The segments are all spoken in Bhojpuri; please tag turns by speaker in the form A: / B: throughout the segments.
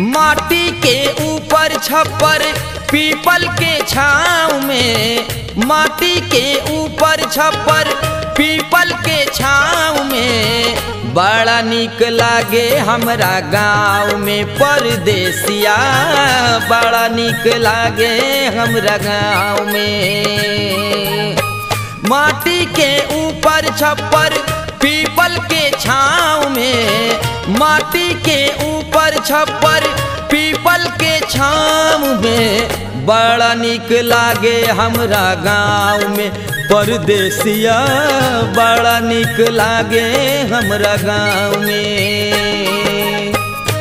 A: माटी के ऊपर छप्पर पीपल के छाँव में माटी के ऊपर छप्पर पीपल के छाँव में बड़ा निक लागे हमरा गाँव में परदेसिया बड़ा निक लागे हमरा गाँव में माटी के ऊपर छप्पर पीपल के छाँव में माटी के ऊपर छप्पर पीपल के छाँव में बड़ा निक लागे हमरा गाँव में परदेसिया बड़ा निक लागे हमरा गाँव में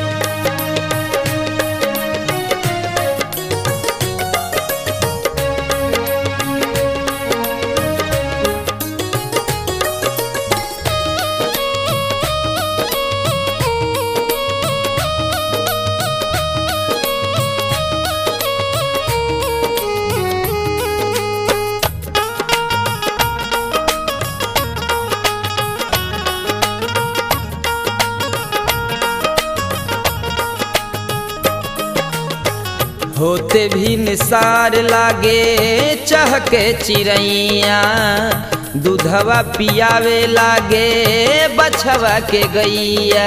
A: होते भी निसार लागे चहके चिड़ैया दूधवा पियावे लागे बछवा के गैया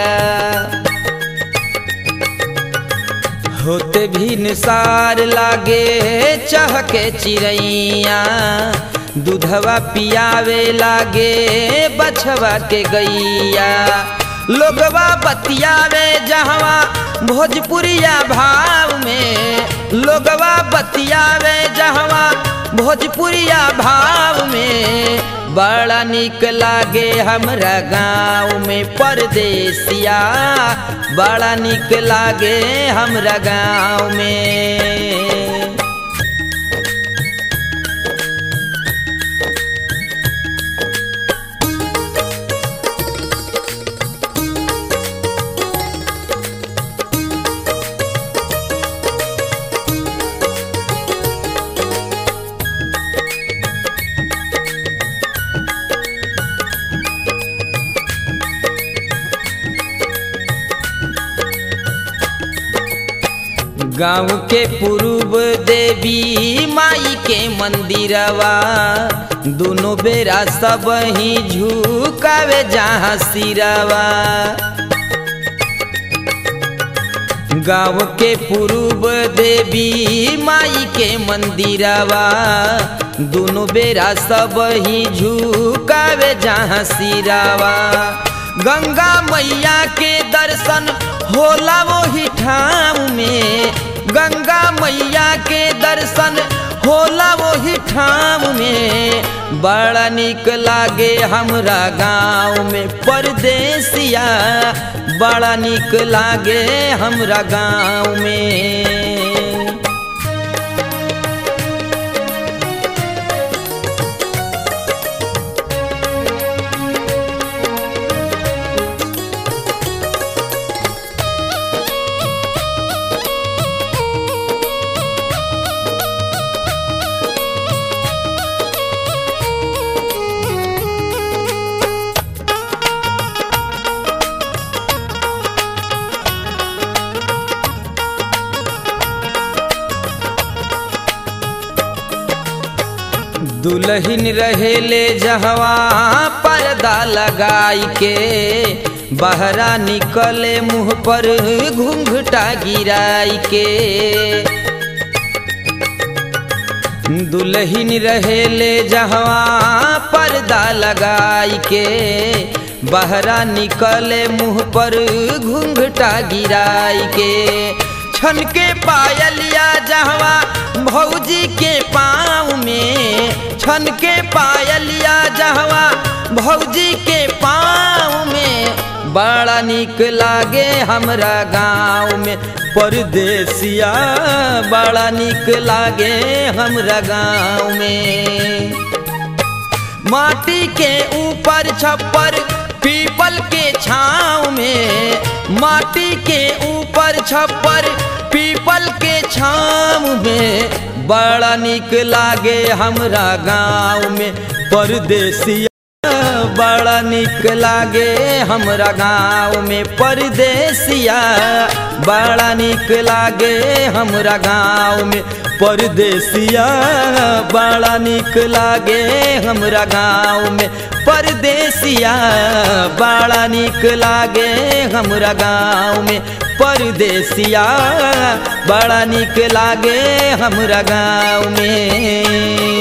A: होते भी निसार लागे चहके चिड़ैया दूधवा पियावे लागे बछवा के गैया लोगवा बतियावे जहवा भोजपुरिया भाव में लोगवा बतियावे जहवा भोजपुरिया भाव में बड़ा निक लागे हमरा गाँव में परदेसिया बड़ा निक लागे हमरा गाँव में गाँव के पूर्व देवी माई के मंदिरवा दोनों बेरा सब ही झुकावे जहाँ सिरवा गाँव के पूर्व देवी माई के मंदिरवा दोनों बेरा सब ही झुकावे जहाँ सिरवा गंगा मैया के दर्शन होला वही ठाव में गंगा मैया के दर्शन होला वही ठाव में बड़ा निक लागे हमरा गाँव में परदेसिया बड़ा निक लागे हमरा गाँव में दुल्हन रहेले जहवा पर्दा लगाई के बहरा निकले मुँह पर घूंघटा गिराई के दुल्हन रहेले जहवा पर्दा लगाई के बहरा निकले मुँह पर घूंघटा गिराई के छन के पायलिया जहवा भौजी के पाँव में छन के पायलिया जहवा भौजी के पाँव में बड़ा निक लागे हमरा गाँव में परदेसिया बड़ा निक लागे हमरा गाँव में माटी के ऊपर छप्पर पीपल के छाँव में माटी के ऊपर छप्पर पीपल के छाँव में बड़ा निक लागे हमरा गाँव में परदेसिया बड़ा निक लागे हमरा गाँव में परदेसिया बड़ा निक लागे हमरा गाँव में परदेसिया बड़ा निक लागे हमरा गाँव में परदेसिया बड़ा निक लागे हमरा गाँव में परदेसिया बड़ा निक लागे हमरा गाँव में